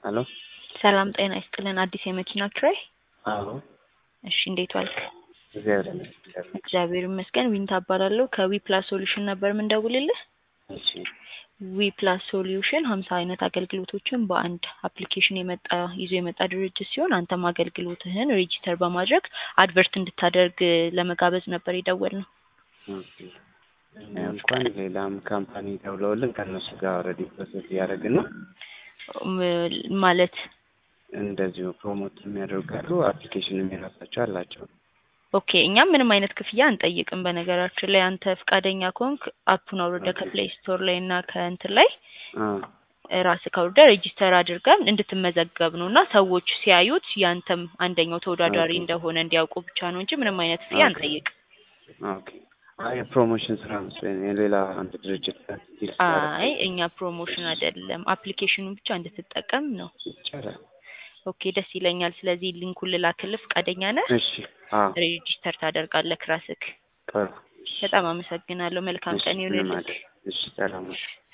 ሄሎ ሰላም ጤና ይስጥልን። አዲስ የመኪና ኪራይ? አዎ እሺ እንዴት ዋልክ? እግዚአብሔር ይመስገን። እግዚአብሔር ይመስገን። ዊንታ እባላለሁ ከዊ ፕላስ ሶሉሽን ነበር ምንደውልልህ። እሺ ዊ ፕላስ ሶሉሽን ሀምሳ አይነት አገልግሎቶችን በአንድ አፕሊኬሽን የመጣ ይዞ የመጣ ድርጅት ሲሆን አንተም አገልግሎትህን ሬጂስተር በማድረግ አድቨርት እንድታደርግ ለመጋበዝ ነበር የደወልነው። ኦኬ። እኛ እንኳን ሌላም ካምፓኒ ደውለውልን ከእነሱ ጋር ኦልሬዲ ፕሮሰስ እያደረግን ነው። ም- ማለት እንደዚሁ ፕሮሞት የሚያደርጋሉ አፕሊኬሽንም የራሳቸው አላቸው። ኦኬ እኛም ምንም አይነት ክፍያ አንጠይቅም። በነገራችን ላይ አንተ ፈቃደኛ ከሆንክ አፑን አውርደ ኦኬ። ከፕሌይ ስቶር ላይ እና ከእንትን ላይ አ ራስህ ካውርደ ሬጂስተር አድርገን እንድትመዘገብ ነው እና ሰዎች ሲያዩት ያንተም አንደኛው ተወዳዳሪ ኦኬ። እንደሆነ እንዲያውቁ ብቻ ነው እንጂ ምንም አይነት ክፍያ ኦኬ። አንጠይቅ። ኦኬ። አይ የፕሮሞሽን ስራ መስሎኝ የሌላ አንድ ድርጅት ጋር ዲል አይ ሲያደርግ እኛ ፕሮሞሽን አይደለም፣ አፕሊኬሽኑን ብቻ እንድትጠቀም ነው። ይቻላል። ኦኬ ደስ ይለኛል። ስለዚህ ሊንኩን ልላክልህ፣ ፈቃደኛ ነህ? እሺ። አዎ ሬጂስተር ታደርጋለህ ራስህ። ጥሩ። በጣም አመሰግናለሁ። መልካም እሺ ቀን ምንም ይሁንልህ። አይደል። እሺ ሰላም ነው።